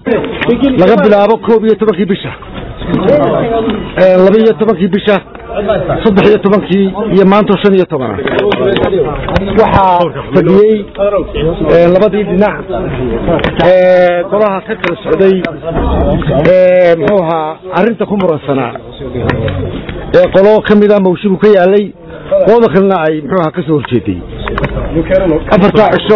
laga bilaabo koob iyo tobankii bisha laba iyo tobankii bisha saddex iyo tobankii iyo maanto shan iyo tobana waxaa fadhiyey labadii dhinac golaha ka kala socday muxuu ahaa arrinta ku muransanaa ee qolo ka mida mawshigu ka yaalay qolada kalena ay muxuu ahaa ka soo horjeeday afartaa cisho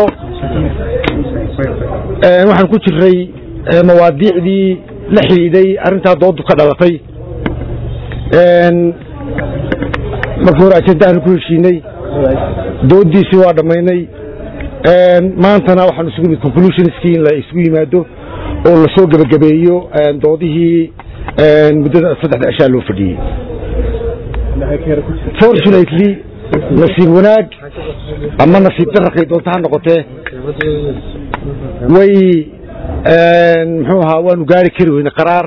waxaan ku jiray mawaadiicdii la xidhiidhay arrintaa doodu ka dhalatay markii hore ajendaanu ku heshiinay doodiisii waa dhammaynay maantana waxaan isugu nimid conclusionskii in la isugu yimaado oo lasoo gebagabeeyo doodihii muddada saddexda cishaa loo fadhiyey fortunately nasiib wanaag ama nasiib dararkay doonta ha noqotee way muxuu ahaa waanu gaari kari weyne qaraar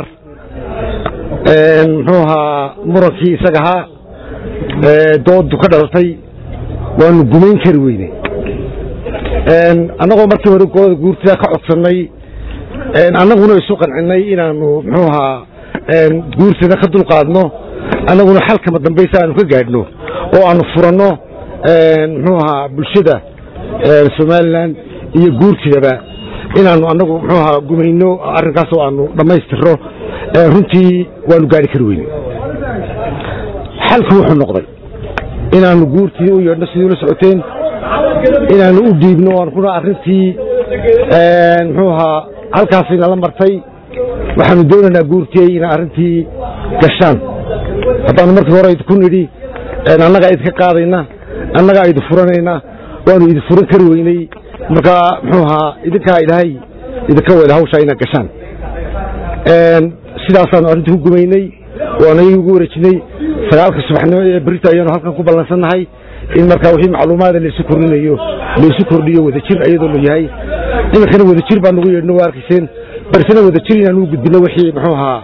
muxuu ahaa murankii isaga ahaa doodu ka dhalatay waanu gumayn kari weyne annagoo markii hore golada guurtida ka codsannay annaguna isu qancinay inaanu muxuu ahaa guurtada ka dulqaadno annaguna xalkama dambaysa aanu ka gaadhno oo aanu furanno muxuu ahaa bulshada somalilan iyo guurtidaba inaanu annagu muxuu ahaa gumayno arrinkaasoo aanu dhammaystirno runtii waanu gaari kari weyne xalku wuxuu noqday inaanu guurtii u yeedhno sidii ula socoteen inaanu u dhiibno aan kuna arrintii muxuu ahaa halkaasina la martay waxaanu doonaynaa guurtiyey inaa arrintii gashaan haddaanu markii hore idinku nidhi annagaa idinka qaadayna annagaa idin furanayna waanu idin furan kari weyney markaa muxuu ahaa idinkaa ilaahay idinka weyda hawshaa inaad gashaan sidaasaanu arrintii ku gumaynay waanagii ugu wareejinay sagaalka subaxnimo ee berita ayaanu halkan ku ballansannahay in markaa wixii macluumaada laysu kordhinayo laysu kordhiyo wadajir ayadoo la yahay iminkana wadajir baa nagu yeedhno waa arkayseen barsena wadajir inaanu u gudbino wixii muxuu ahaa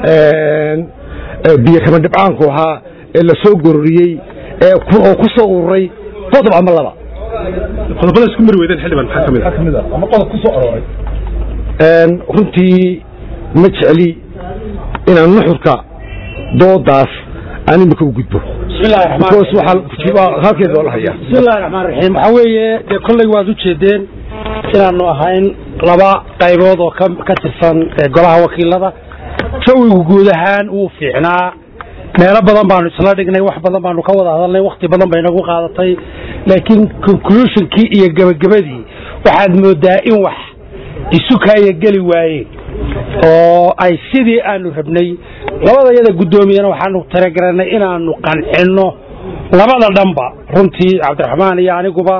biyo kama dhibcaanku ahaa ee la soo gororiyey oo ku soo ururay qodob ama laba qodobada isku mari weydeen xildhibaan maxaa ka mid ah ama qodob ku soo arooray runtii ma jecli inaan nuxurka doodaas aan imika u gudbo halkeeda waa la hayaa bismillahi raxmaan raxiim waxaa weeye dee kolley waad u jeedeen inaanu ahayn laba qaybood oo ka tirsan golaha wakiilada jawigu guud ahaan wuu fiicnaa meelo badan baanu isla dhignay wax badan baanu ka wada hadalnay wakti badan bay nagu qaadatay laakiin conclusionkii iyo gebagabadii waxaad moodaa in wax isu kaaya geli waayeen oo ay sidii aanu rabnay labada yada guddoomiyana waxaanu talagarannay inaanu qancinno labada dhanba runtii cabdiraxmaan iyo aniguba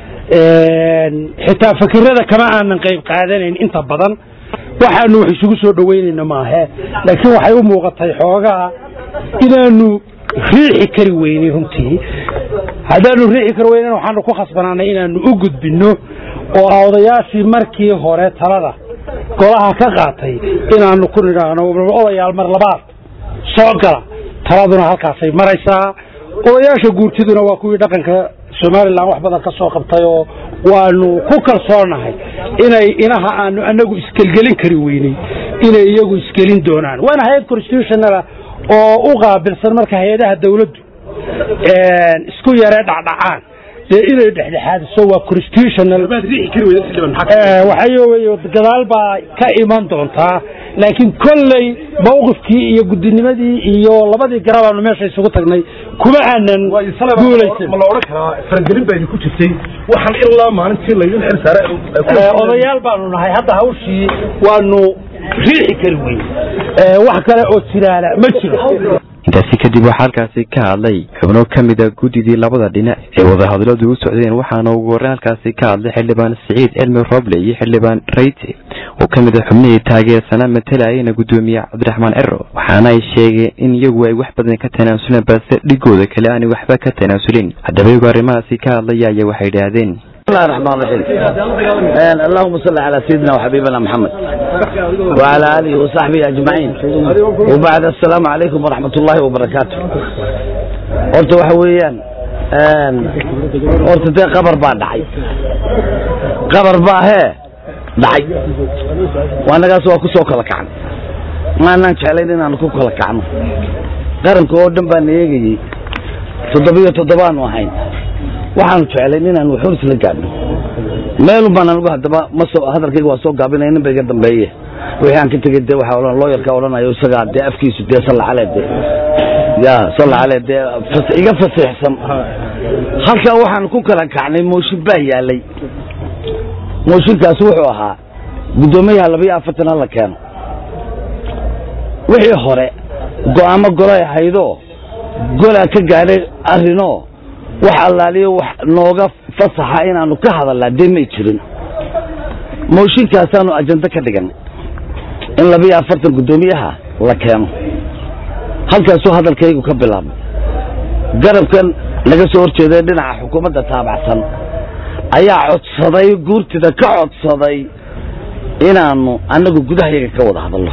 xitaa fakirada kama aanan qayb qaadanayn inta badan waxaanu wax isugu soo dhoweynayno maahe laakiin waxay u muuqatay xoogaa inaanu riixi kari weynay runtii haddaanu riixi kari weynan waxaanu ku khasbanaanay inaanu u gudbinno oo odayaashii markii hore talada golaha ka qaatay inaanu ku nidhaahno odayaal mar labaad soo gala taladuna halkaasay maraysaa odayaasha guurtiduna waa kuwii dhaqanka somalilan wax badan ka soo qabtay oo waanu ku kalsoonahay inay inaha aanu anagu isgelgelin kari weynay inay iyagu isgelin doonaan waana hay-ad constitutionala oo u qaabilsan marka hay-adaha dawladdu isku yaree dhacdhacaan dee inay dhexdhexaadiso waa constitutional waxay gadaal baa ka iman doontaa laakiin kolley mawqifkii iyo gudinimadii iyo labadii garabaanu meesha isugu tagnay kuma aanan guulaysan ma la odhan karaa faragelin baa idinku jirtay waxaan ilaa maalintii laydin xil saare odayaal baanu nahay hadda hawshii waanu riixi kari weyn wax kale oo jiraana ma jiro intaasi kadib waxaa halkaasi ka hadlay xubno ka mida guddidii labada dhinac ee wadahadalladu u socdeen waxaana ugu horreyn halkaasi ka hadlay xildhibaan siciid cilmi roble iyo xildhibaan rayte oo ka mid a xubnihii taageersanaa matalayana guddoomiye cabdiraxmaan cero waxaana ay sheegeen in iyagu ay wax badan ka tanaasuleen balse dhigooda kale aanay waxba ka tanaasulin haddaba iyagu arrimahaasi ka hadlaya ayaa waxay idhaahdeen بسم الله الرحمن الرحيم اللهم صل على سيدنا وحبيبنا محمد وعلى آله وصحبه أجمعين وبعد السلام عليكم ورحمة الله وبركاته قلت وحويا قلت دي قبر بعد حي قبر با هي dhacay waanagaas waa ku soo kala kacnay maanaan jeclayn inaanu ku kala kacno qaranka oo dhan baana eegayey toddobiyo toddobaanu ahayn waxaanu jeclayn inaanu waxun isla gaadhno meelun baan anigu haddaba ma soo hadalkayga waa soo gaabinaya nin ba iga dambeeye wixii aan ka tegey dee waxaa odhan looyarka odhanayo isagaa dee afkiisu dee salla calee dee ya salla calee dee fas iga fasiixsan halkaa waxaan ku kala kacnay mooshin baa yaalay mooshinkaasi wuxuu ahaa guddoomiyaha labayo afartan hala keeno wixii hore go'aamo golay ahaydoo golaa ka gaadhay arrinoo wax allaaliyo wax nooga fasaxa inaanu ka hadalnaa dee may jirin mooshinkaasaanu ajando ka dhiganay in labiyo afartan guddoomiyaha la keeno halkaasuu hadalkaygu ka bilaabmay garabkan naga soo horjeeday dhinaca xukuumadda taabacsan ayaa codsaday guurtida ka codsaday inaanu annagu gudahayaga ka wada hadalno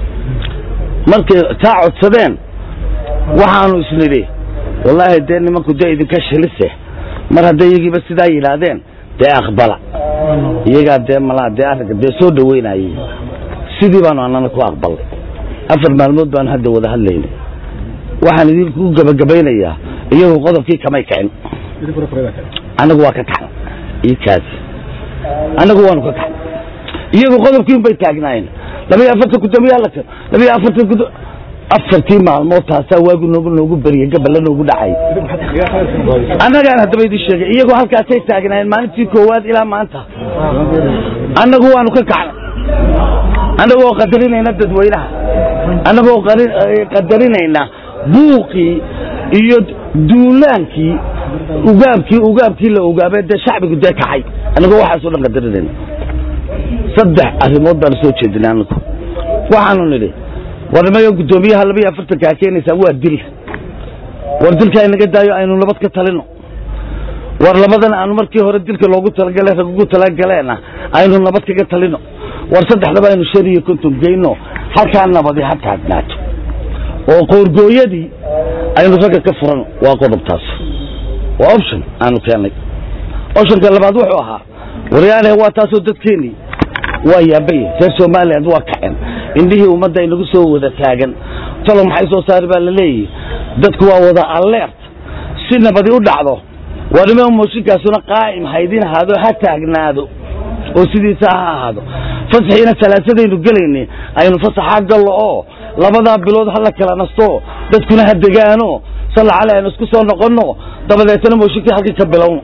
markay taa codsadeen waxaanu isnidhi wallaahi dee nimanku dee idinka shilise mar hadday iyagiiba sidaa yidhaahdeen dee aqbala iyagaa dee malaa dee arrinka dee soo dhoweynayey sidii baanu annana ku aqbalnay afar maalmood baanu hadda wada hadlaynay waxaan idinku gabagabaynayaa iyagu qodobkii kamay kicin annagu waa ka kacna io kaasi annagu waanu ka kacna iyagu qodobkii un bay taagnaayeen labayo afartan guddoomiyaha la keeno labayo afartan guddo afartii maalmood taasaa waagu noogu noogu beriyey gaballa noogu dhacay annagaan haddaba idin sheegay iyagoo halkaasay taagnaayeen maalintii koowaad ilaa maanta annagu waanu ka kacnay annagoo qadarinayna dadweynaha annagoo qadarinayna buuqii iyo duulaankii ugaabkii ugaabkii la ogaabay dee shacbigu dee kacay annagoo waxaasoo dhan qadarinayna saddex arrimood baanu soo jeedinay annagu waxaanu nidhi war nimaga guddoomiyaha labayo afartanka a keenaysaan waa dil war dilka inaga daayo aynu nabad ka talino war labadan aanu markii hore dilka loogu talagale rag ugu talagaleena aynu nabad kaga talino war saddexdaba aynu shan iyo konton geyno halkaa nabadi ha taagnaato oo qoorgooyadii aynu ragga ka furano waa qodobtaas waa option aanu keennay optionka labaad wuxuu ahaa waryaaneh waa taasoo dadkeenii waa yaabay reer somaliland waa kaceen indhihii ummadda inagu soo wada taagan talo maxay soo saari baa la leeyihi dadku waa wada alert si nabadi u dhacdo waa nima mooshinkaasuna qaa'im haydin ahaado ha taagnaado oo sidiisa ha ahaado fasaxiina salaasadaynu gelaynay aynu fasaxaa gallo oo labadaa bilood ha la kala nasto dadkuna ha degaano salla cale aynu isku soo noqonno dabadeetana mooshinkii halkii ka bilowno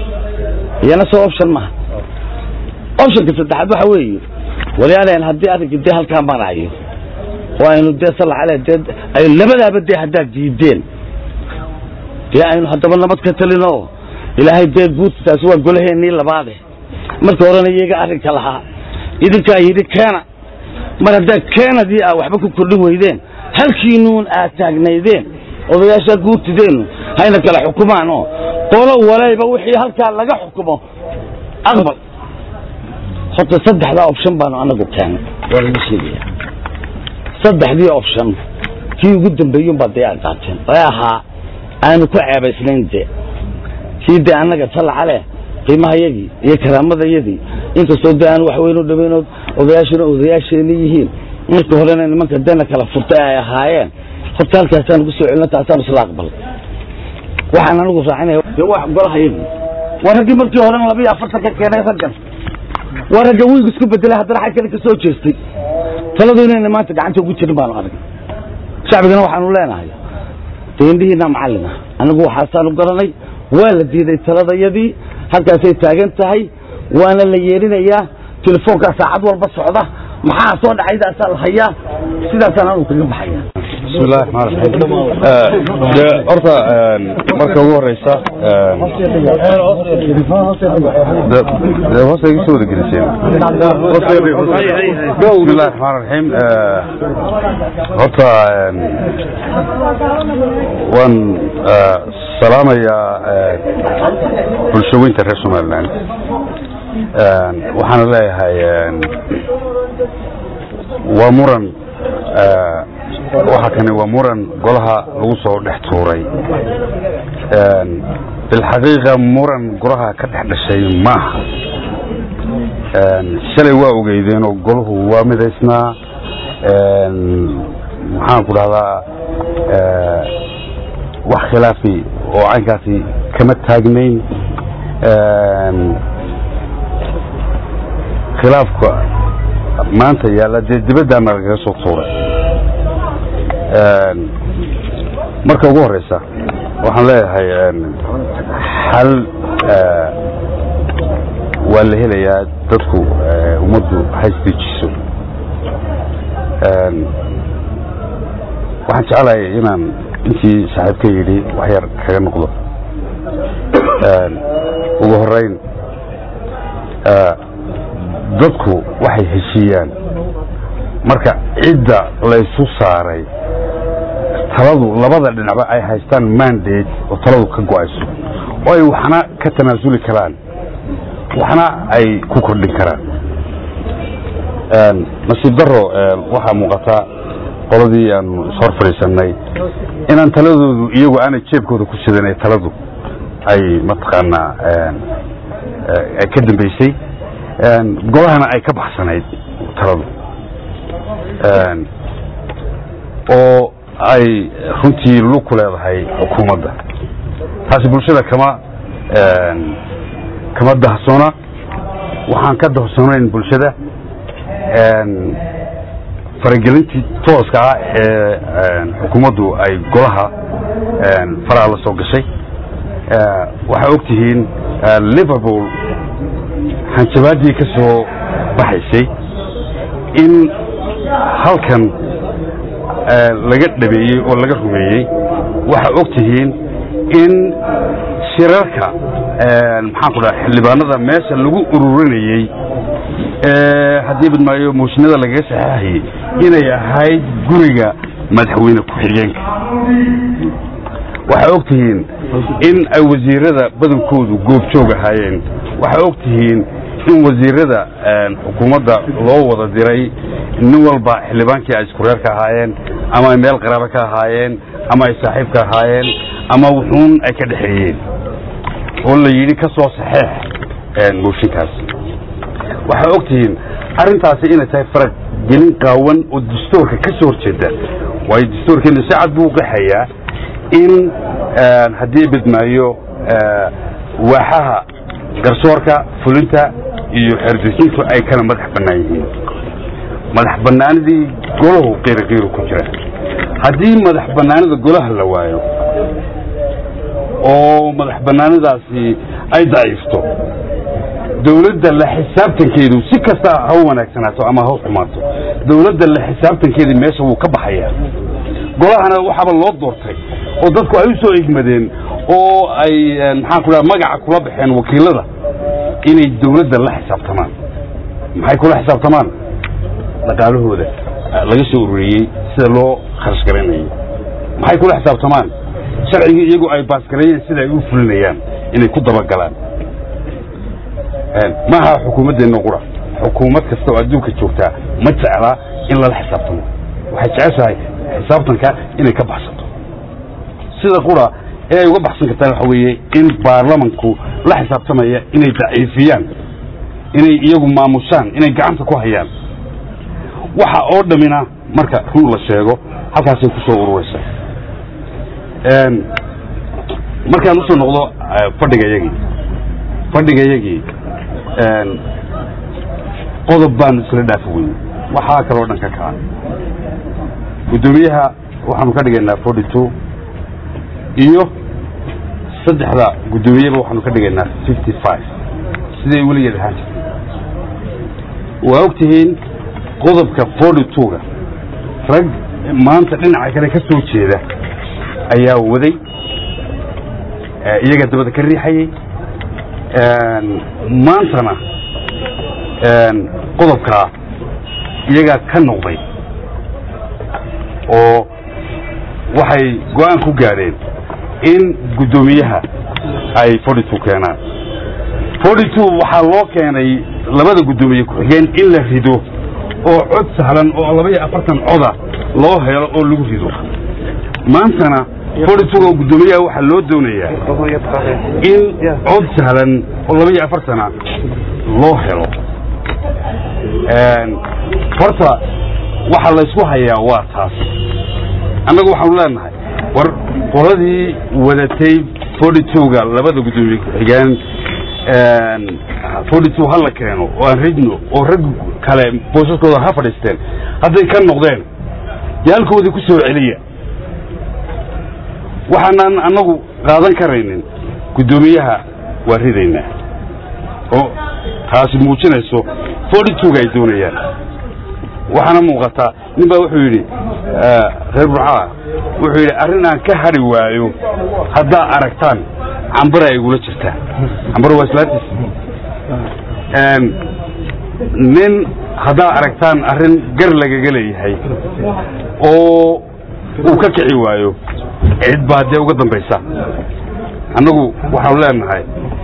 iyana soo option maha optionka saddexaad waxa weeye walyaalayan haddii arrinka dee halkaa marayo oo aynu dee salla cale dee aynu labadaaba dee haddaad diideen dee aynu haddaba nabad ka talino ilaahay dee guurtaasi waa golaheennii labaade marka horena iyaga arrinka lahaa idinkaa yidhi keena mar haddaad keenadii aa waxba ku kordhin weydeen halkiinuun aad taagnaydeen odayaashaa guurtideennu hayna kala xukumaan oo qolo walayba wixii halkaa laga xukumo aqbal horta saddexdaa option baanu anagu keennay waa laga sheegaya saddexdii option kii ugu dambeeyun baa dee aad qaateen ee ahaa aanu ku ceebaysnayn dee kii dee annaga salla caleh qiimahayagii iyo karaamadayadii inkastoo dee aan wax weyn u dhamayno odayaashuna odayaasheeni yihiin marka horena nimanka deena kala furtay ay ahaayeen horta halkaasaan ugu soo celino taasaan isla aqbalay waxaan anigu raacinaya dee waa golahayagii waa raggii markii horena labiyo afartan ka keenay raggan waa ragga wiig isku bedelay haddana xag kale ka soo jeestay taladu inayna maanta gacanta ugu jirin baanu arag shacbigana waxaanu leenahay dee indhihiina macallina anigu waxaasaanu garanay waa la diiday taladayadii halkaasay taagan tahay waana la yeerinayaa telefoonkaa saacad walba socda maxaa soo dhacaydaasaa la hayaa sidaasaan anu kaga baxaya بسم الله الرحمن الرحيم de horta marka ugu horeysa de hoosta iga soo wada geliseen بسم الله الرحمن الرحيم horta waan salaamayaa bulshooyinka reer somaliland waxaana leeyahay waa muran waxa kani waa muran golaha lagu soo dhex tuuray bilxaqiiqa muran golaha ka dhex dhashay maaha shalay waa ogeydeenoo golahu waa midaysnaa maxaan ku dhahdaa wax khilaafi oo caynkaasi kama taagnayn khilaafka maanta yaalla dee dibaddaana lagaga soo tuuray marka ugu horeysa waxaan leeyahay xal waa la helayaa dadku ummaddu haysdejiso waxaan jeclahay inaan intii saaxiibka yidhi wax yar kaga noqdo ugu horeyn dadku waxay heshiiyaan marka cidda laysu saaray taladu labada dhinacba ay haystaan mandate oo taladu ka go-ayso oo ay waxna ka tanaasuli karaan waxna ay ku kordhin karaan nasiib daro waxaa muuqata qoladii aanu ishor fadhiisanay inaan taladoodu iyagu aanay jeebkooda ku sidanay taladu ay mataqaanaa ay ka dambeysay golahana ay ka baxsanayd taladu oo ay runtii lug ku leedahay xukuumadda taasi bulshada kama kama dahsoona waxaan ka dahsoonayn bulshada faragelintii tooska ah ee xukuumaddu ay golaha faraha la soo gashay waxaa og tihiin liverpool hanjabaaddii ka soo baxaysay in halkan laga dhabeeyey oo laga rumeeyey waxaa og tihiin in shirarka maxaan ku dhaha xildhibaanada meesha lagu ururinayey haddii badmaayo mooshinada lagaga saxeexayey inay ahayd guriga madaxweyne ku-xigeenka waxaa og tihiin in ay wasiirada badankoodu goobjoog ahaayeen waxaa og tihiin in wasiirada xukuumadda loo wada diray nin walba xildhibaankii ay iskureer ka ahaayeen ama ay meel qaraabo ka ahaayeen ama ay saaxiib ka ahaayeen ama wuxuun ay ka dhexeeyeen oo la yidhi ka soo saxeex mooshinkaas waxaa og tihiin arrintaasi inay tahay faragelin qaawan oo dastuurka ka soo horjeeda waayo dastuurkeena si cad buu qaxayaa in haddii badmaayo waaxaha garsoorka fulinta iyo xeerdejintu ay kala madax bannaan yihiin madax bannaanidii golahu qiiriqiiru ku jira haddii madax bannaanida golaha la waayo oo madax bannaanidaasi ay daciifto dawladda la xisaabtankeedu si kasta ha u wanaagsanaato ama ha u xumaato dawladda la xisaabtankeedii meesha wuu ka baxayaa golahana waxaaba loo doortay oo dadku ay u soo egmadeen oo ay maxaan ku dhaha magaca kula baxeen wakiilada inay dawladda la xisaabtamaan maxay kula xisaabtamaan dhaqaalahooda laga soo ururiyey sida loo kharash garanayay maxay kula xisaabtamaan sharcigii iyagu ay baasgareeyeen sida ay u fulinayaan inay ku dabagalaan maaha xukuumaddeenna qura xukuumad kasta oo adduunka joogtaa ma jeclaa in lala xisaabtamo waxay jeceshahay xisaabtanka inay ka baxsato sida qura ee ay uga baxsan kartaan waxa weeye in baarlamanku la xisaabtamaya inay daciifiyaan inay iyagu maamushaan inay gacanta ku hayaan waxa oo dhammina marka run la sheego halkaasay ku soo ururaysa markaan usoo noqdo fadhigayagii fadhigayagii qodob baanu isla dhaafi weyne waxaa kaloo dhan ka kaca guddoomiyaha waxaanu ka dhigaynaa forty two iyo saddexda guddoomiyeba waxaanu ka dhigaynaa fifty five siday weligeed ahaan jirtay waa og tihiin qodobka forty two-ga rag maanta dhinaca kale ka soo jeeda ayaa waday iyagaa dabada ka riixayay maantana qodobkaa iyagaa ka noqday oo waxay go-aan ku gaadheen in guddoomiyaha ay forty two keenaan forty two waxaa loo keenay labada guddoomiye ku-xigeen in la rido oo cod sahlan oo laba iyo afartan coda loo helo oo lagu rido maantana forty two oo guddoomiyaha waxaa loo doonayaa in cod sahlan oo laba iyo afartana loo helo horta waxa laysku hayaa waa taas annagu waxaanu leenahay war qoladii wadatay forty two-ga labada guddoomiye ku-xigeen forty two ha la keeno oo aan ridno oo rag kale boosaskooda ha fadhiisteen hadday ka noqdeen dee halkoodii ku soo celiya waxaanaan annagu qaadan karaynin guddoomiyaha waa ridaynaa oo taasi muujinayso forty two-ga ay doonayaan waxaana muuqataa nin baa wuxuu yidhi reer burcaa wuxuu yidhi arrin aan ka hadhi waayo haddaa aragtaan cambara ay igula jirtaa cambara waa islaantiis nin haddaa aragtaan arrin gar lagaga leeyahay oo uu ka kici waayo cid baa dee uga dambaysa annagu waxaanu leenahay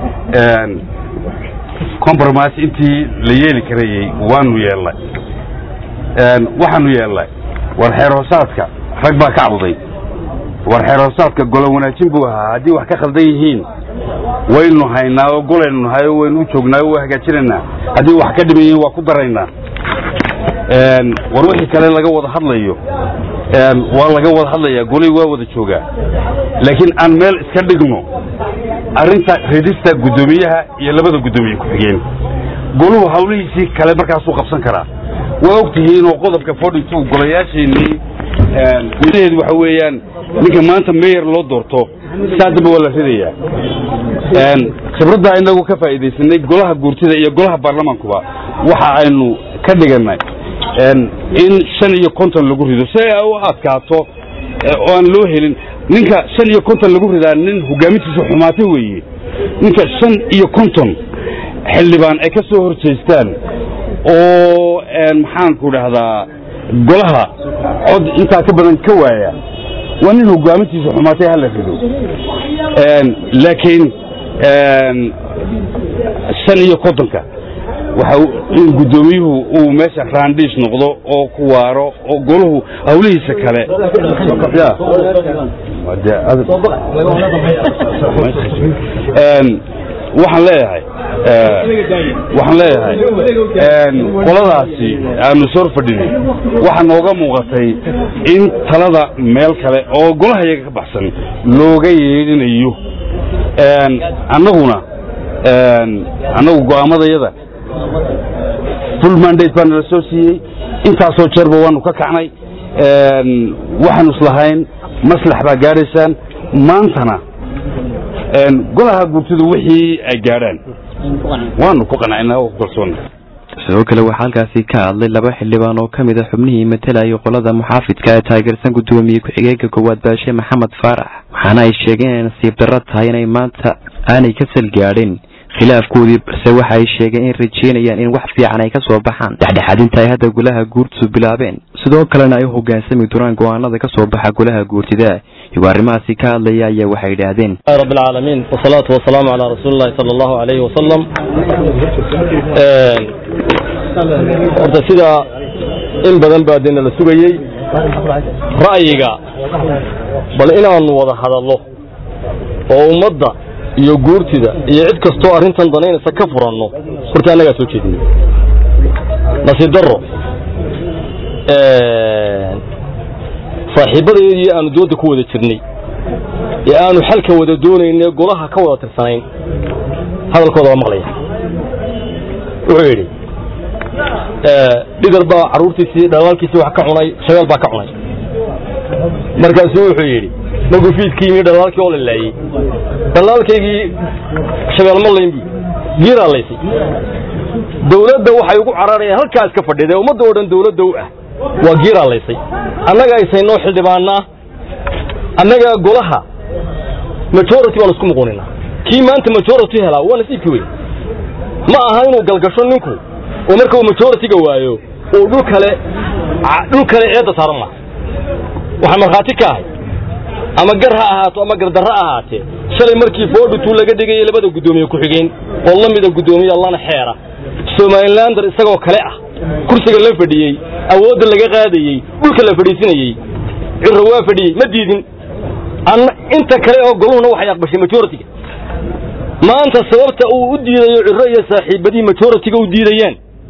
compromise intii la yeeli karayey waanu yeelnay waxaanu yeelnay war xeer hoosaadka rag baa ka cabuday war xeer hoosaadka golo wanaajin buu ahaa haddii wax ka khaldan yihiin waynu haynaa oo golaynu nahay oo waynu u joognaa oo waa hagaajinaynaa haddii wax ka dhiman yihiin waa ku daraynaa war wixii kale laga wada hadlayo waa laga wada hadlayaa golihii waa wada joogaa laakiin aan meel iska dhigno arrinta ridista guddoomiyaha iyo labada guddoomiye ku-xigeen goluhu hawlihiisii kale markaasuu qabsan karaa waa og tihiin oo qodobka forty two golayaasheenii madaheedu waxa weeyaan ninka maanta meyer loo doorto saa dambe waa la ridayaa khibraddaa inagu ka faa'iidaysanay golaha guurtida iyo golaha baarlamaankuba waxa aynu ka dhigannay in shan iyo konton lagu rido si ay u adkaato oo aan loo helin ninka shan iyo konton lagu ridaa nin hogaamintiisa xumaatay weeye ninka shan iyo konton xildhibaan ay ka soo hor jeestaan oo maxaanku dhahdaa golaha cod intaa ka badan ka waaya waa nin hogaamintiisa xumaatay hala rido laakiin shan iyo kontonka waxa in guddoomiyuhu uu meesha raandhiis noqdo oo ku waaro oo golahu hawlihiisa kale waxaan leeyahay waxaan leeyahay qoladaasi aanu sor fadhinay waxaa nooga muuqatay in talada meel kale oo golaha yaga ka baxsan looga yeedhinayo annaguna annagu go'aamadayada full mandate baa nala soo siiyey intaasoo jeerba waanu ka kacnay waxaanu islahayn maslax baa gaadhaysaan maantana golaha guurtidu wixii ay gaadhaan waanu ku qanacnaa oo ku kalsoonna sidoo kale waxaa halkaasi ka hadlay laba xildhibaan oo ka mid a xubnihii matalayay qolada muxaafidka ee taageersan guddoomiye ku-xigeenka koowaad baashe maxamed faarax waxaana ay sheegeen inay nasiib darro tahay inay maanta aanay ka salgaadhin khilaafkoodii balse waxa ay sheegeen in rajeynayaan in wax fiican ay ka soo baxaan dhexdhexaadinta ay hadda golaha guurtidu bilaabeen sidoo kalena ay u hoggaansami doonaan go'aanada ka soo baxa golaha guurtida iyagoo arrimahaasi ka hadlaya ayaa waxay yidhaahdeen رب العالمين والصلاة والسلام على رسول الله صلى الله عليه وسلم horta sida in badan baa dina la sugayey ra'yiga bal inaanu wada hadallo oo ummadda iyo guurtida iyo cid kastoo arrintan danaynaysa ka furanno horta annagaa soo jeedinay nasiib darro saaxiibadayadii aanu doonta ku wada jirnay ee aanu xalka wada doonaynay golaha ka wada tirsanayn hadalkooda waa maqlaya wuxuu yidhi dhigar baa carruurtiisii dhalaalkiisii wax ka cunay shabeel baa ka cunay markaasuu wuxuu yidhi markuu fiiskii yimi dhalaalkii oo la laayey dhalaalkaygii shabeel ma layn buu giiraa laysay dawladda waxay ugu cararayaan halkaa iska fadhiday ummadda oo dhan dawladda u ah waa giiraa laysay annaga aysaynoo xildhibaanaa annaga golaha majority baan isku muquninaa kii maanta majority helaa waa nasiibkii wey ma aha inuu galgasho ninku oo marka uu majority-ga waayo uu dhul kale dhul kale eedda saaran maaha waxaa markhaati ka ahay ama gar ha ahaato ama gardarra ahaatee shalay markii foodhutuu laga dhigayay labada guddoomiye ku-xigeen oo la mida guddoomiye lana xeera somalilander isagoo kale ah kursiga la fadhiyey awoodda laga qaadayey dhulka la fadhiisinayey cirro waa fadhiyey ma diidin inta kale oo goluhuna waxay aqbashay majority-ga maanta sababta uu u diidayo cirro iyo saaxiibadii majority-ga u diidayaan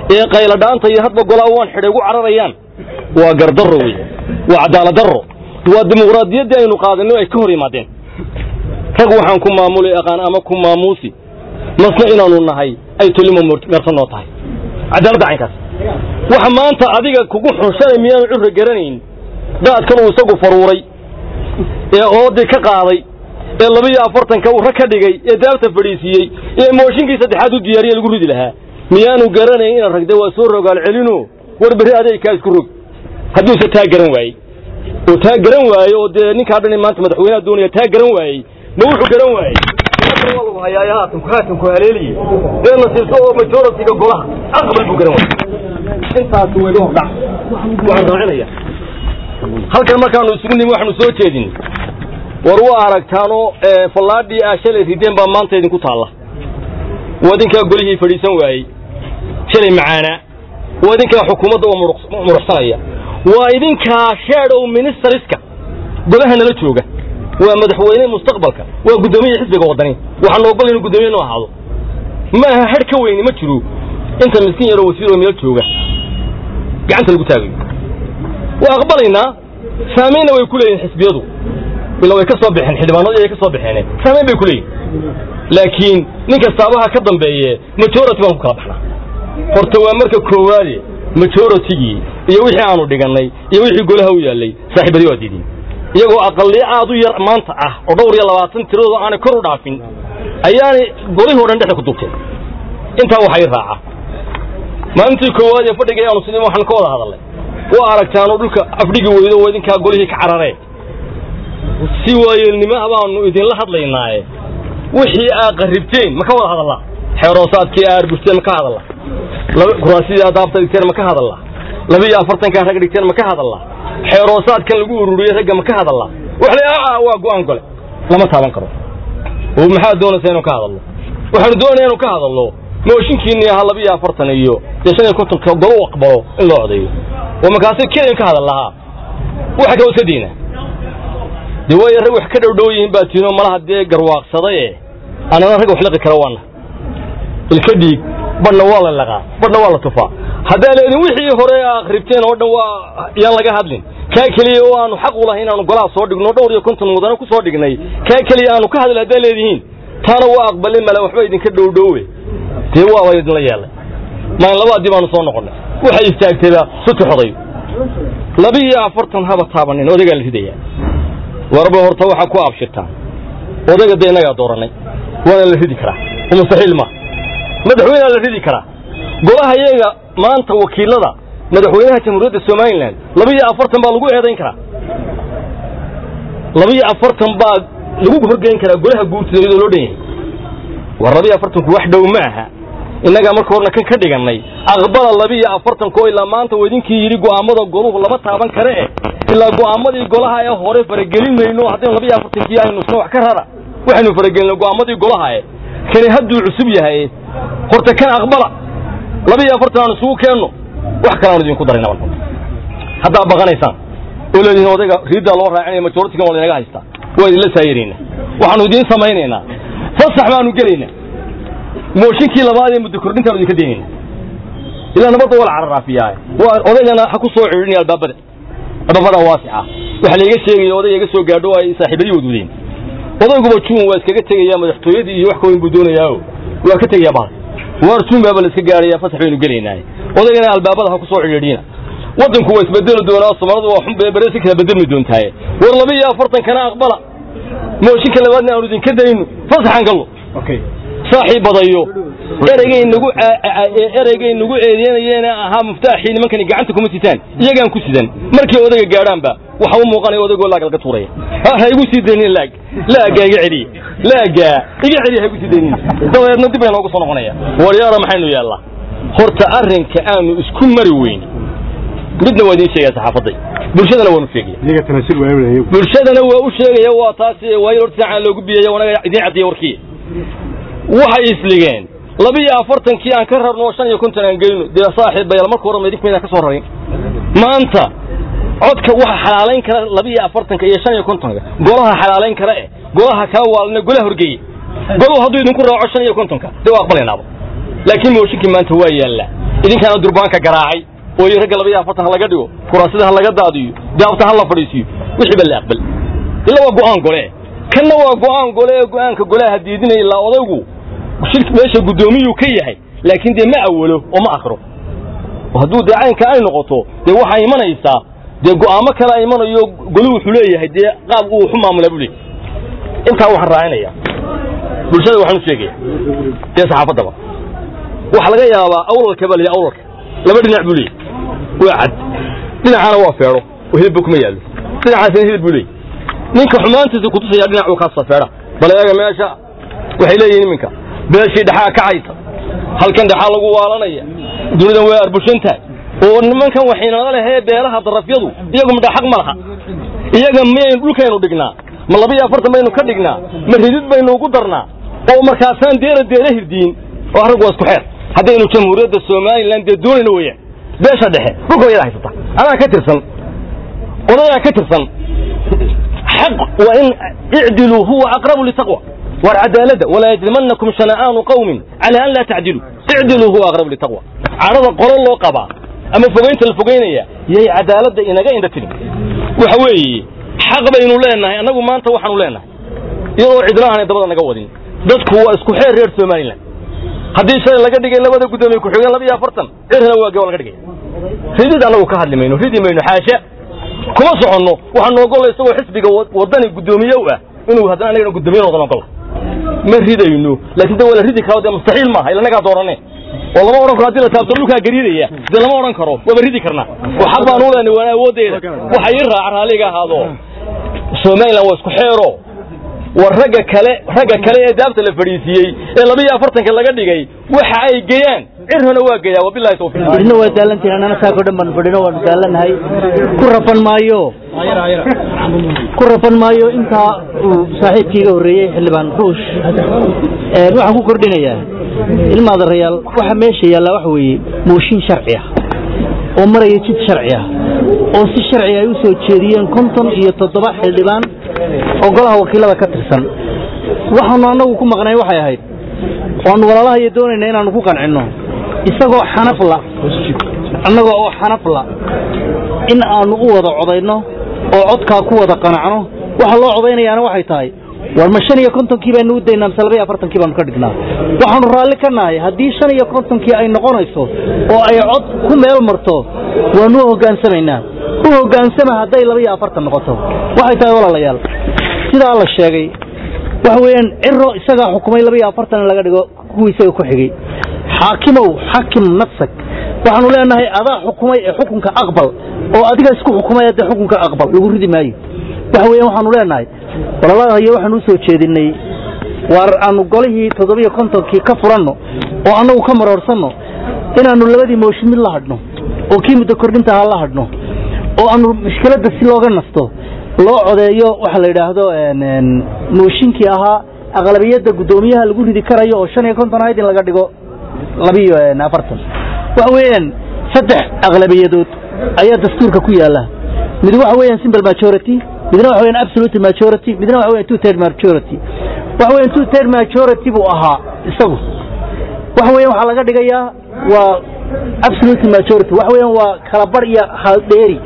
ee qayladhaanta iyo hadba golaa waan xidhay ugu cararayaan waa gardarro wey waa cadaalad darro waa dimuqraadiyaddii aynu qaadanay ay ka hor yimaadeen rag waxaan ku maamulay aqaan ama ku maamuusi masna inaanu nahay ay tolimo meersan noo tahay cadaaladda caynkaas waxa maanta adiga kugu xunshanay miyaanu curra garanayn daadkan uu isagu faruuray ee oodii ka qaaday ee labiyo afartanka uu rag ka dhigay ee daabta fadhiisiiyey ee mooshinkii saddexaad u diyaariye lagu ridi lahaa miyaanu garanayn inaad ragda waa soo rogaal celino war berri aday kaa isku rog hadduuse taa garan waayey oo taa garan waaye oo dee ninkaa dhan maanta madaxweynaha doonaya taa garan waayey ma wuxuu garan waayey waa lagu hayaay haatanku haatanku haleeliye dee nasiibso oo majoritiga golaha aqbal buu garan waayey intaas wayga hordhac waxaan raacinaya halkan markaanu isugu nimi waxaanu soo jeedin war waa aragtaanoo fallaadhii aa shalay rideen baa maanta idinku taalla waa idinkaa golihii fadhiisan waayey shalay macaanaa waa idinkaa xukuumadda oo muruxsanaya waa idinkaa shadow ministeriska golaha nala jooga waa madaxweyne mustaqbalka waa guddoomiya xisbiga waddani waxaanu ogol inuu guddoomiye noo ahaado ma aha hadh ka weyni ma jiro inta miskiin yaroo wasiiroo meel jooga gacanta lagu taagayo waa aqbalaynaa saamaynna way ku leeyihin xisbiyadu ila way ka soo baxeen xildhibaanadii ay ka soo baxeen saamayn bay ku leeyihin laakiin nin kastaabaha ka dambeeye majority baan ku kala baxnaa horta waa marka koowaade majoritigii iyo wixii aanu dhigannay iyo wixii golaha u yaallay saaxiibadii waa diidin iyagoo aqaliyo aad u yar maanta ah oo dhowr iyo labaatan tiradooda aanay kor u dhaafin ayaanay golihii o dhan dhexda ku duubteen intaa waxay raaca maalintii koowaad ee fadhiga aanu sidii waxaan ka wada hadalnay waa aragtaanoo dhulka afdhigi weydo oo idinkaa golihii ka cararee si waayeelnimaha baanu idinla hadlaynaaye wixii aa qarribteen ma ka wada hadallaa xeeroosaadkii aa argushteen ma ka hadallaa kuraasidii aa daabta dhigteen ma ka hadallaa labiiyo afartankaa rag dhigteen ma ka hadallaa xeeroosaadkan lagu ururiyey ragga ma ka hadallaa wax la waa go'aan gole lama taaban karo oo maxaad doonaysaa inuu ka hadallo waxaanu doonaya inuu ka hadallo mooshinkiinii ahaa labiiyo afartan iyo iyo shan iyo kontonka golo u aqbalo in loo codeeyo oo markaasi keliyan ka hadal lahaa waxa kaloo iska diina dee waayo rag wax ka dhowdhow yihiin baa tiinoo malaha dee garwaaqsadaye annana rag wax liqi kara waana ilka dhiig badhna waa la laqaa badhna waa la tufaa haddaa leedin wixii hore aa akhribteen oo dhan waa yaan laga hadlin kaa keliya oo aanu xaq u lahay inaanu golaha soo dhigno dhowr iyo konton mudane ku soo dhignay kaa keliya aanu ka hadli haddaa leedihiin taana waa aqbalin male waxba idinka dhowdhowe dee waaba idinla yeelay maalin labaadii baanu soo noqonnay waxay istaagtayba sutuxoday labiiyo afartan haba taabanin odagaa la ridayaa warba horta waxaa ku abshirtaan odayga dee innagaa doorannay waana la ridi karaa oo mustaxiil ma madaxweynea la ridi karaa golaha iyaga maanta wakiilada madaxweynaha jamhuuriyadda somalilan labiiyo afartan baa lagu eedayn karaa labiiyo afartan baa lagu horgeyn karaa golaha guurtida iyadoo loo dhan yahay war labiiyo afartanku wax dhow ma aha innagaa marka horna kan ka dhigannay aqbala labiiyo afartankoo ilaa maanta uu idinkii yidhi go'aammada goluhu lama taaban kare eh ilaa go'aammadii golaha ee hore faragelin mayno haddaynu labiiyo afartankii aynu isna wax ka rara waxaynu faragelinay go'aammadii golaha eh kani hadduu cusub yahay horta kan aqbala labiiyo afartan aan isugu keenno wax kale aanu idinku darayna marka haddaa baqanaysaan oo leedihiin odayga riiddaa loo raacinaya majoritigan waa laynaga haystaa waa idinla saayiraynaa waxaanu idiin samaynaynaa fasax baanu gelaynaa mooshinkii labaad ee muddo kordhintaanu idinka daynayna ilaa nabadda waa la cararaafiyaa waa odaygana ha ku soo cidhinaya albaabada albaabada waasica waxa layga sheegaya odayga iga soo gaadho ay saaxiibadii wadwadeen odayguba juun waa iskaga tegayaa madaxtooyadii iyo wax ka weyn buu doonayaao waa ka tegayaa bahal waar juun baaba la iska gaaraya fasax baynu gelaynaaye odaygana albaabada ha ku soo cidhiidhina waddanku waa isbedeli doonaa soomaaladu waa xun bere si kala bedelmi doontaaye war laba iyo afartankana aqbala mooshinka labaadna aanu idinka dayno fasaxaan gallo saaxiib badayo ereygay nagu ereygay nagu eedeynayeena ahaa muftaaxii nimankani gacanta kuma sitaan iyagaan ku sidan markay odayga gaadhaanba waxa u muuqanaya odaygoo laag laga tuuraya ha igu sii daynin laag laagaa iga celiya laagaa iga celiya ha igu sii daynin dabeedna dib bay noogu soo noqonaya waryaara maxaynu yeellaa horta arrinka aanu isku mari weyn midna waa idiin sheegaya saxaafaday bulshadana waanu sheegaya bulshadana waa u sheegaya waa taas waayo horta saacaan loogu biyaya wanaga idiin caddiya warkii waxay isligeen labiiyo afartankii aan ka rarno oo shan iyo konton aan gelino dee saaxiib bayal marka hore maydink maydaan ka soo rarin maanta codka waxa xalaalayn kara labiiyo afartanka iyo shan iyo kontonka golaha xalaalayn kara eh golaha kaa waalna golaha horgeeye goluhu hadduu idinku raaco shan iyo kontonka dee waa aqbalaynaaba laakiin mooshinkii maanta waa yaallaa idinkaana durbaanka garaacay oo iyo ragga laba iyo afartan ha laga dhigo kuraasida ha laga daadiyo daabta ha la fadhiisiyo wixii ba la aqbal ila waa go'aan gole kanna waa go'aan gole ee go'aanka golaha diidinaya ilaa odaygu shirki meesha guddoomiyuu ka yahay laakiin dee ma awalo oo ma akhro oo hadduu dee caynka ay noqoto dee waxaa imanaysaa dee go'aamo kale a imanayo golu wuxuu leeyahay dee qaab uu waxu maamula buu leeyahy intaa waxaan raacinayaa bulshada waxaan u sheegaya dee saxaafaddaba waxaa laga yaabaa awlalka baa la yidhi awlalka laba dhinac buu leeyahy waa cad dhinacaana waa feedho oo hilibba kuma yaallo dhinacaasina hilib buu leeyahy ninka xumaantiisa kutusaya dhinac uu kaasa feedha bal eega meesha waxay leeyihin iminka beeshii dhexaa kacaysa halkan dhexaa lagu waalanaya dunidan way arbushantahay oo nimankan waxaynala lehee beelaha darafyadu iyagu midha xaq ma laha iyaga miyaynu dhulkaynu dhignaa ma laba iyo afartan baynu ka dhignaa ma ridid baynu ugu darnaa oo markaasaan deera deera hirdiin oo rag waa isku xeer haddaynu jamhuuriyadda somalilan dee doonayna weeyaan beesha dhexe dhulka wayada haysata anaa ka tirsan odayaa ka tirsan xaq waa in icdiluu huwa aqrabu litaqwa war cadaaladda walaa yajrimanakum shana'aanu qawmin cala an laa tacdiluu icdiluu huwa aqrabu litaqwa cadhada qolo loo qabaa ama fogaynta la fogaynaya yay cadaaladda inaga indha tirin waxa weeye xaq baynu leenahay annagu maanta waxaanu leenahay iyadoo cidlahanay dabada naga wadin dadku waa isku xeer reer somalilan haddii shalay laga dhigay labada guddoomiye ku-xigeen laba iyo afartan cirna waa gaba laga dhigaya ridid annagu ka hadli mayno ridi mayno xaasha kuma soconno waxaanu ogolla isagoo xisbiga waddani guddoomiye u ah inuu haddana anagana guddoomiye noqdan ogolla ma ridayno laakiin de waa la ridi karo dee mustaxiil maaha ila nagaa dooranne oo lama odhan karo haddii la taabto dhulkaa gariidaya dee lama odhan karo waaba ridi karnaa oo xaq baan u leenay waana awooddeeda waxa ii raaca raalliga ahaado somalilan waa isku xeero war ragga kale ragga kale ee daabta la fadhiisiiyey ee laba iyo afartanka laga dhigay waxa ay geeyaan cirhona waa geeyaa wabilahi tawfiiq idina waa daalantihin annana saako dhan baan fadhino waanu daalannahay ku rafan maayo ku rafan maayo intaa uu saaxiibkiiga horreeyey xildhibaan ruush waxaan ku kordhinayaa ilmaadarayaal waxa meesha yaallaa waxa weeye mooshin sharci ah oo maraya jid sharci ah oo si sharci ay u soo jeediyeen konton iyo toddoba xildhibaan oo golaha wakiilada ka tirsan waxaanu annagu ku maqnay waxay ahayd waanu walaalaha iyo doonayna inaannu ku qancinno isagoo xanafla annaga oo xanafla in aannu u wada codayno oo codkaa ku wada qanacno waxa loo codaynayaana waxay tahay war ma shan iyo kontonkii baanu u daynaa mise laba iyo afartankii baanu ka dhignaa waxaanu raalli ka nahay haddii shan iyo kontonkii ay noqonayso oo ay cod ku meel marto waanu u hoggaansamaynaa u hoggaansama hadday laba iyo afartan noqoto waxay tahay walaalayaal sidaa la sheegay waxa weeyaan ciro isagaa xukumay laba iyo afartan in laga dhigo kuwii isaga ku xigay xaakimow xakim nafsag waxaanu leenahay adaa xukumay ee xukunka aqbal oo adiga isku xukumay dee xukunka aqbal lagu ridi maayo waxa weeyaan waxaanu leenahay walalahayo waxaanu u soo jeedinay waar aanu golihii toddobiyo kontonkii ka furanno oo annagu ka maroorsanno inaannu labadii mooshin mid la hadhno oo kii muddo kordhinta ahaa la hadhno oo aanu mushkiladda si looga nasto loo codeeyo waxa la yidhaahdo mooshinkii ahaa aqlabiyadda guddoomiyaha lagu ridi karayo oo shan iyo konton ahayd in laga dhigo labiyo afartan waxa weeyaan saddex aqlabiyadood ayaa dastuurka ku yaalla mid waxa weeyaan simple majority midna waxa weeyaan absolute majority midna waxa weeyaan two third majority waxa weeyaan two third majority buu ahaa isagu waxa weeyaan waxaa laga dhigayaa waa absolute majority waxa weeyaan waa kala bar iyo haldheeri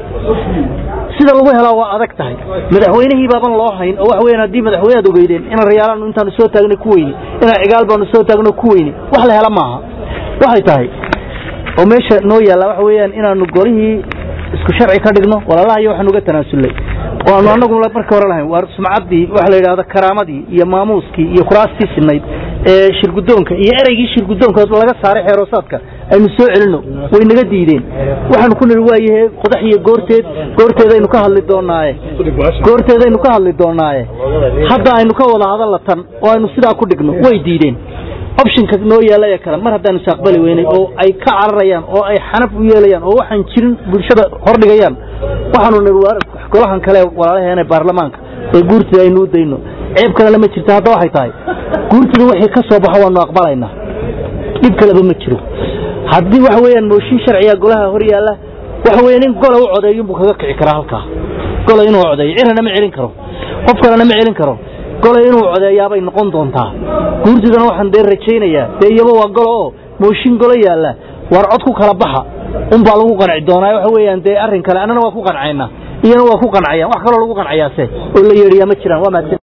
sida lagu helaa waa adag tahay madaxweynihii baaban loo hayn oo waxa weeyaan haddii madaxweynead ogeydeen inaan rayaalaan intaanu soo taagno ku weyni inaan cigaal baanu soo taagno ku weyni wax la hela maaha waxay tahay oo meesha noo yaalla waxa weeyaan inaanu golihii isku sharci ka dhigno walaalaha iyo waxaan uga tanaasulnay oo aanu annagu marka hore lahayn waa sumcaddii waxa la yidhahdo karaamadii iyo maamuuskii iyo kuraastii sinayd ee shirguddoonka iyo ereygii shirguddoonka laga saaray xeeroosaadka aynu soo celinno way naga diideen waxaanu ku nidhi waayahe qodax iyo goorteed goorteedaynu ka hadli doonaaye goorteedaynu ka hadli doonaaye hadda aynu ka wada hadalla tan oo aynu sidaa ku dhigno way diideen optionka noo yeelaya kale mar haddaanu saaqbali weynay oo ay ka cararayaan oo ay xanaf u yeelayaan oo waxaan jirin bulshada hordhigayaan waxaanu nidhi golahan kale walaalaheena baarlamaanka ee guurtida aynu u dayno ceeb kalena ma jirto hadda waxay tahay guurtida wixii ka soo baxo waanu aqbalaynaa dhib kaleba ma jiro haddii waxa weeyaan mooshin sharciga golaha hor yaalla waxa weeyaan in gola u codeeyo buu kaga kici karaa halkaa gola inuu codeeyo cirana ma celin karo qof kalena ma celin karo gola inuu codeeyaabay noqon doontaa guurtidana waxaan dee rajaynayaa dee iyaba waa golo oo mooshin golo yaalla war cod ku kala baxa unbaa lagu qanci doonaa waxa weeyaan dee arrin kale annana waa ku qancayna iyana waa ku qancayaan wax kaloo lagu qancayaase oo la yeedhiyaa ma jiraan waa mahadsan